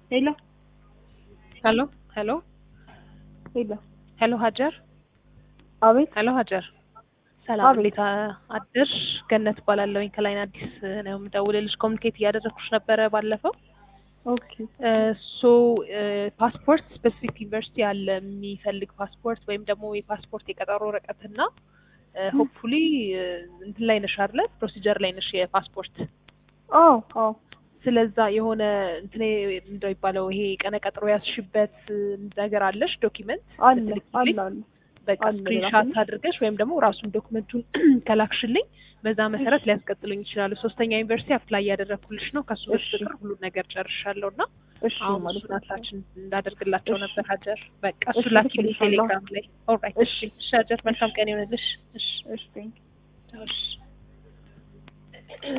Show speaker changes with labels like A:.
A: ሄሎ
B: ሄሎ ሄሎ
A: ሄሎ
B: ሄሎ ሀጀር
A: አቤት
B: ሄሎ ሀጀር ሰላም
A: አቤት።
B: እንዴት አደርሽ? ገነት እባላለሁኝ ከላይን አዲስ ነው የምደውልልሽ። ኮሚኒኬት እያደረግኩሽ ነበረ ባለፈው
A: ኦኬ
B: ሶ ፓስፖርት ስፔሲፊክ ዩኒቨርሲቲ ያለ የሚፈልግ ፓስፖርት ወይም ደግሞ የፓስፖርት የቀጠሮ ወረቀትና ሆፕፉሊ እንትን ላይ ነሽ አይደለ? ፕሮሲጀር ላይ ነሽ የፓስፖርት
A: አዎ አዎ
B: ስለዛ የሆነ እንትን ምንድነው የሚባለው ይሄ ቀነ ቀጥሮ ያስሽበት ነገር አለሽ ዶኪመንት
A: አለ
B: ልትልኪልኝ?
A: አለ አለ
B: በቃ
A: አለ
B: ስክሪንሻት
A: ላኩልኝ።
B: አድርገሽ ወይም ደግሞ ራሱን ዶክመንቱን ከላክሽልኝ በዛ መሰረት ሊያስቀጥሉኝ ይችላሉ። ሶስተኛ ዩኒቨርሲቲ አፕላይ እያደረግኩልሽ ነው። ከሱ
A: እሺ።
B: በፊት ሁሉን ነገር ጨርሻለሁ እና
A: እሺ
B: አሁን
A: ማለት
B: እሱን
A: ነው።
B: አታችን እንዳደርግላቸው
A: እሺ።
B: ነበር ሀጀር። በቃ
A: እሺ፣
B: እሱ ላኪልኝ
A: ልክልሻለሁ።
B: ቴሌግራም ላይ። ኦልራይት እሺ፣ እሺ ሀጀር መልካም ቀን ይሆንልሽ። እሺ
A: እሺ ቴንክ
B: እሺ